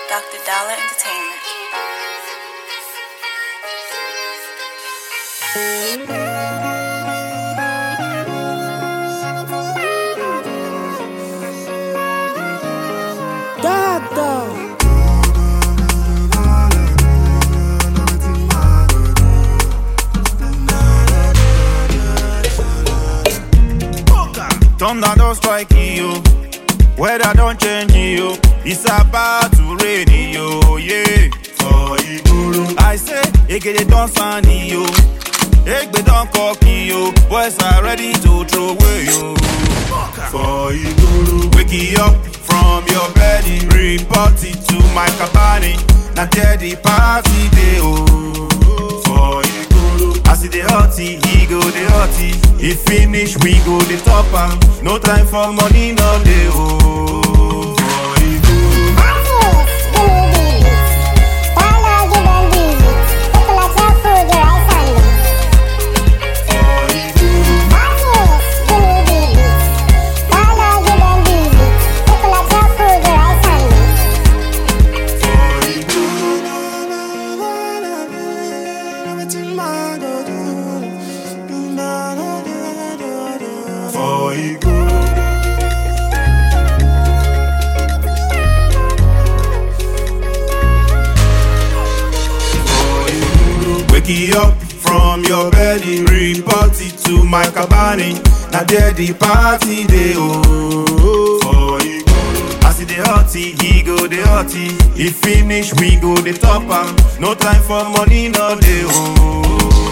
Dr. Dollar Entertainment. Dada. Thunder don't strike you. Weather don't change you. It's about to rain you. Yeah. For Iguru. I say, Egede don't sign you. Egbe don't cock you. Boys are ready to throw away you. For Iguru. Wake you up from your bed. Report it to my cabani. Now tell the party they oh. For Iguru. As it the hotty, he go the hotty. He finish, we go the top am. No time for money, no day oh. For Iguru. For Iguru. For Iguru. For Iguru. Wake you up from your bed, report it to my cabani. Now there the party they oh. For Iguru. As it the hotty, he go the hotty. He finish, we go the top am. No time for money, no day oh.